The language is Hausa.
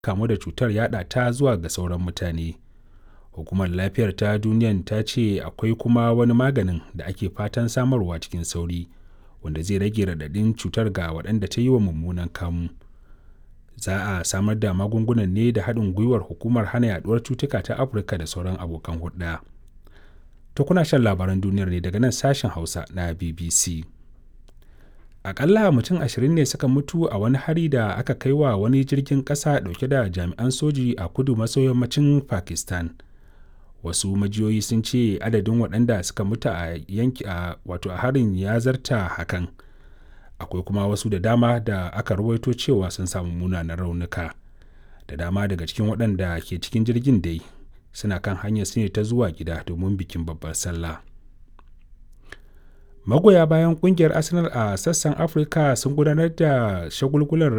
kamu da cutar yaɗa ta zuwa ga sauran mutane. Hukumar lafiyar ta duniyan ta ce akwai kuma wani maganin da ake fatan samarwa cikin sauri wanda zai rage raɗaɗin cutar ga waɗanda ta yi wa mummunan kamu. Za a samar da magungunan ne da haɗin gwiwar hukumar hana yaɗuwar cutuka ta Afirka da sauran abokan hulɗa. To kuna shan labaran duniyar ne daga nan sashen Hausa na BBC. Akalla mutum ashirin ne suka mutu a wani hari da aka kai wa wani jirgin ƙasa ɗauke da jami'an soji a kudu maso yammacin Pakistan. Wasu majiyoyi sun ce adadin waɗanda suka mutu a yanki a wato a harin ya zarta hakan. Akwai kuma wasu da dama da aka rawaito cewa sun samu munanan raunuka. Da dama daga cikin waɗanda ke cikin jirgin dai suna kan hanyar su ne ta zuwa gida domin bikin babbar sallah. Magoya bayan kungiyar Arsenal a sassan Afirka sun gudanar da shagulgular